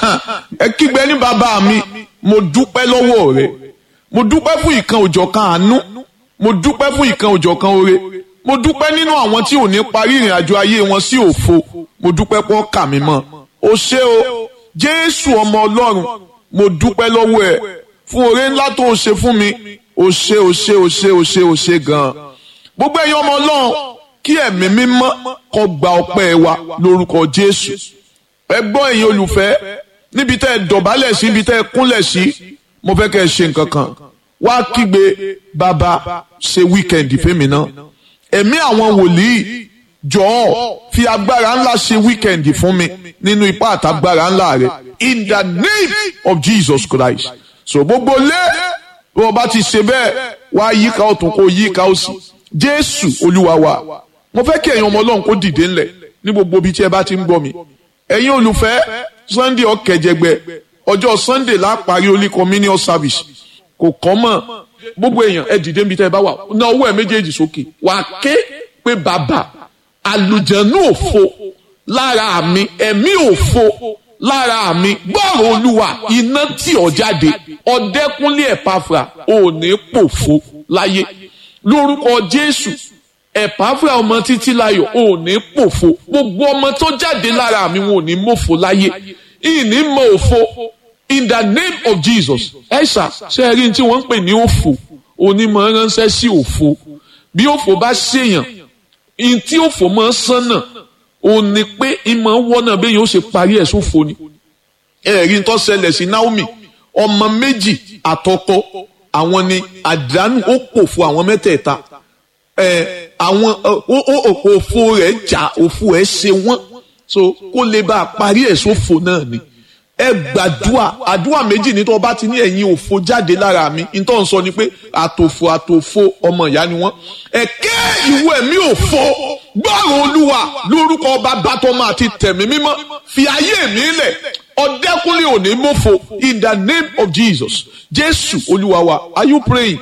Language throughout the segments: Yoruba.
ẹ kígbe ní bàbá mi mo dúpẹ́ lọ́wọ́ rẹ mo dúpẹ́ fún ìkan òjọ̀kan àánú mo dúpẹ́ fún ìkan òjọ̀kan oore mo dúpẹ́ nínú àwọn tí ò ní parí ìrìn àjò ayé wọn sí òfo mo dúpẹ́ pọ́ kà mí mọ́ o ṣé o jésù ọmọ ọlọ́run mo dúpẹ́ lọ́wọ́ ẹ fún oore ńlá tó o ṣe fún mi o ṣé o ṣé o ṣé o ṣé o ṣé gan-an gbogbo ẹ̀yin ọmọ ọlọ́run kí ẹ̀mí mímọ́ kó gba ọpẹ́ wa lórúkọ jésù ẹ gbọ́ ẹ̀yin olùfẹ́ níbi tẹ́ ẹ dọ̀bálẹ̀ sí níbi tẹ́ ẹ kúnlẹ̀ sí mo fẹ́ kẹ́ ẹ ṣe nǹkan kan wá kígbe bàbá ṣe wíkẹ̀ndì fẹ́mi náà ẹ̀mí àwọn wòlíì jọ̀ọ́ fi agbára ńlá ṣe wíkẹ̀ndì fún mi nínú ipá àtagbára ńlá rẹ in the name of Jesus Christ so gbogbo lé bí wọ́n bá ti ṣe bẹ́ẹ̀ wá yíká ọ̀tún kó yíká òsì Jésù Olúwa wa mo fẹ́ kí ẹ̀yin ọmọ Ọlọ́run kó dìde ńlẹ̀ ní gbogbo ibi tí ẹ bá ti ń gbọ́ mi ẹ̀yin olùfẹ́ Sunday ọ̀kẹ́jẹgbẹ́ ọjọ́ Sunday láparí Holy Communion service kò kọ́ mọ̀ gbogbo èèyàn ẹ dìde níbi tẹ́ ẹ bá wà ná ọwọ́ ẹ méjèèjì sókè wà ké pé bàbá àlùjẹ̀nú òfo lára mi ẹ̀mí òfo lára mi gbọ́rọ̀ olúwa iná tí ọ jáde ọ̀dẹ́kúnlé ẹ̀páfra ò ní pòfo láyé lórúkọ Jésù ẹ̀páfra ọmọ títí láyọ̀ ò ní pòfo gbogbo ọmọ tó jáde lára mi wọn ò ní mòfo láyé ìní mọ òfo in the name of Jesus ẹ̀ṣà ṣe é rí tí wọ́n ń pè ní òfò onímọ̀ ránṣẹ́ sí òfo bí òfò bá ṣèyàn in tí òfò máa ń sánà ò ní pé ìmọ̀ wọ́nà bẹ́ẹ̀ yóò ṣe parí ẹ̀ sófo ni ẹ̀rí tó ṣẹlẹ̀ sí Naomi ọmọ méjì àtọkọ àwọn ni àdánù ó pòfo àwọn mẹ́tẹ̀ẹ̀ta ẹ̀ àwọn òfo rẹ̀ jà òfo ẹ̀ ṣe wọ́n so kó lè bá a parí ẹ̀ sófo náà ni ẹ gbàdúà àdúà méjì ní tó bá ti ní ẹ̀yin òfo jáde lára mi nítorí wọ́n sọ ni pé àtòfo àtòfo ọmọ ìyá ni wọ́n ẹ̀kẹ́ ìwọ ẹ̀mí òfo gbọ́rọ̀ olúwa lórúkọ bàbá tọmọ àti tẹ̀mí mímọ́ fi ayé mi lẹ̀ ọ̀dẹ́kùnlé òní mọ́fo in the name of Jesus jésù olúwa wa are you praying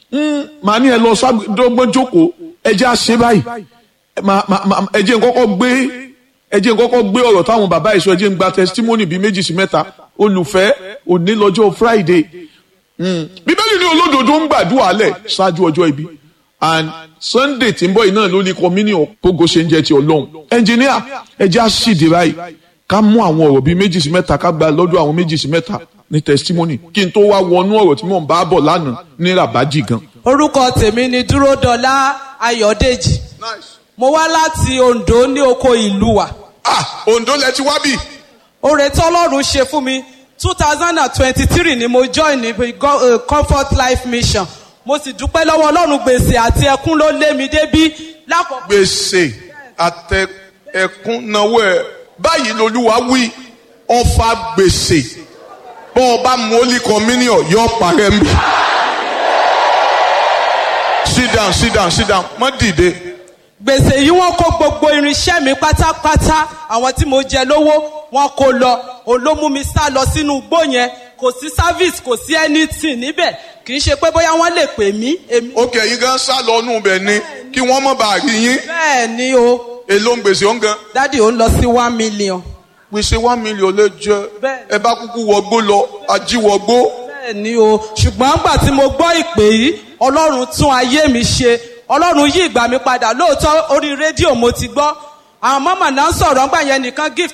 màá ní ẹ lọ sábẹ́dọ́gbọ́n jókòó ẹ jẹ́ àṣẹ báyìí ẹ jẹ́ nkọ́kọ́ gbé ẹ jẹ́ nkọ́kọ́ gbé ọ̀rọ̀ táwọn bàbá ìṣọ́ ẹ jẹ́ ń gba testimony bíi méjì sí mẹ́ta olùfẹ́ òní lọ́jọ́ Friday bíbélì ní olódodo ń gbàdúrà lẹ̀ ṣáájú ọjọ́ ibi and Sunday tí ń bọ̀ iná ló ní communion gbogbo ṣe ń jẹ́ ti Ọlọ́run ẹnjìníà ẹ jẹ́ àṣìdè báyìí ká mú àwọn ọ̀rọ̀ bíi méjì sí mẹ́ta ká gba lọ́dọ̀ àwọn méjì sí mẹ́ta ní testimony kí n tó wá wọnú ọ̀rọ̀ tí mò ń bá bọ̀ lánàá ní rabaji gan. orúkọ tèmi ni dúródọlá ayọ̀dèjì mo wá láti Oǹdó ní oko ìlú wa. ah Oǹdó lẹ ti wá bì. oore tí Ọlọ́run ṣe fún mi two thousand and twenty-three ni mo join ní uh, Comfort Life Mission mo sì dúpẹ́ lọ́wọ́ Ọlọ́run gbèsè àti ẹkún ló lé mi débí lákòókò. gbèsè àtẹ ẹkún náwó ẹ báyìí lolúwa wí ọfà gbèsè bọ́ ọ bá mú Holy Communion yọ parẹ́ mi. sit down sit down sit down má dìde gbèsè yìí wọ́n kó gbogbo irinṣẹ́ mi pátápátá àwọn tí mo jẹ lówó wọ́n kó lọ òun ló mú mi sá lọ sínú igbó yẹn kò sí service kò sí anything níbẹ̀ kì í ṣe pé bóyá wọ́n lè pè mí. òkè yìí gan sá lọ nù bẹ̀ ni kí wọ́n mọ̀ bá rí yín. bẹ́ẹ̀ ni o. èló ń gbèsè ọ̀ngàn. dádì ó ń lọ sí one million. gbèsè one million lè jẹ ẹ bá kúkú wọgbó lọ ajíwọgbó. bẹ́ẹ̀ ni o ṣùgbọ́n gbà tí mo gbọ́ ìpè yìí ọlọ́run tún ayé mi ṣe ọlọ́run yí ìgbà mi padà lóòótọ́ orí rédíò mo ti gbọ́ àwọn mọ́mọ́ náà ń sọ̀rọ̀ ńgbà yẹn nìkan gift